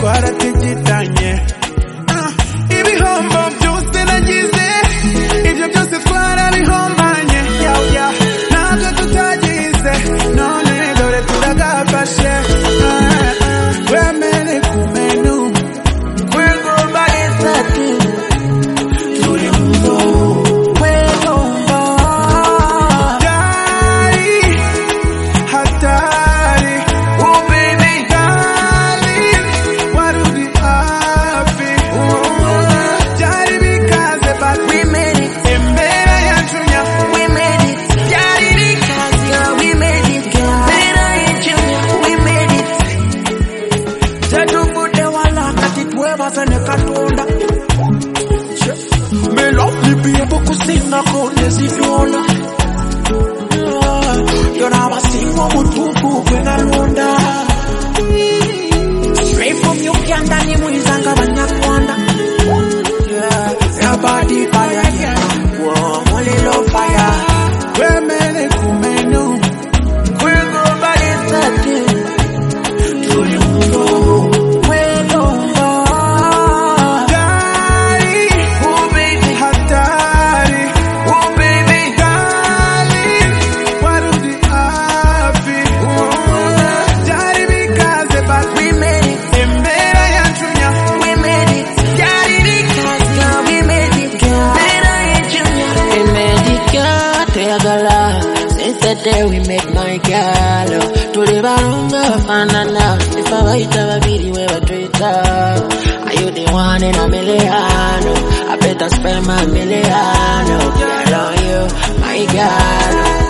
twaratigitanye Ah, ibihombo byose nagize ibyo byose twarabihombanye Yaw, yaw, ntabwo tutagize none dore turagafashe Ah, ah, wemere kumenu kwigomba itatu turi mu kwigomba Dari, hatari ubibigari waruri hafi byari bikaze but we made it imbere yacu nya we made it byari bikaze yeah, we made it imbere yacu nya we made it tetuvude wala kati twebazane katonda melolibiye bukusina konezidona Yona abasinga obutuufu gwe nalonda Straight from Uganda ni mwiza nga bannagwanda Yabadi fire, yeah. mulilo fire Wemere ku menu, kwigomba isatu Tuli mugo, kwegomba Dari, oh baby hatari, oh baby darling waruri hafi byari bikaze but we made it imbere yacu nya we made it byari bikaze yeah, we made it imbere yacu nya we made it girl tegala since the day we met my girl tuli barunga bafanana ifa bayita babiri we batwita Are you the one in a million? I better spend my million. Girl on you, my girl.